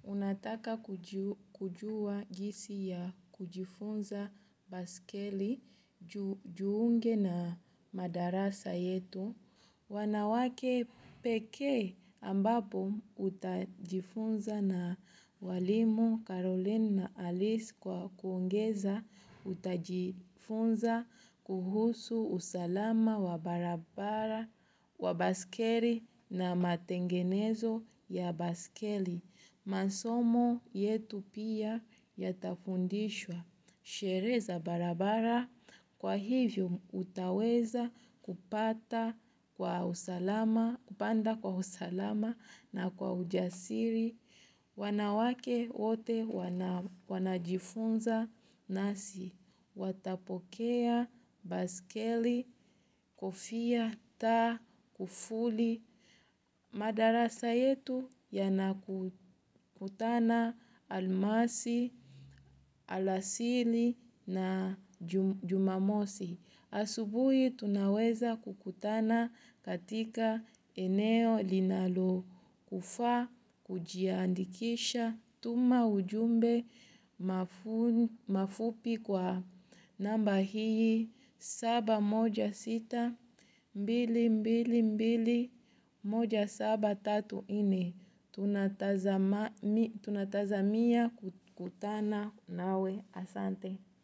Unataka kujua jinsi ya kujifunza baiskeli jiunge na madarasa yetu. Wanawake pekee ambapo utajifunza na walimu Caroline na Alice kwa kuongeza utajifunza kuhusu usalama wa barabara wa baiskeli na matengenezo ya baiskeli. Masomo yetu pia yatafundishwa sheria za barabara kwa hivyo utaweza kupata kwa usalama, kupanda kwa usalama na kwa ujasiri. Wanawake wote wanajifunza nasi. Watapokea baiskeli, kofia, taa, kufuli. Madarasa yetu yanakutana almasi, alasiri na jumamosi. Asubuhi tunaweza kukutana katika eneo linalokufaa kujiandikisha. Tuma ujumbe mafupi kwa namba hii saba moja sita mbili mbili mbili moja saba tatu nne. Tunatazamia kukutana nawe asante.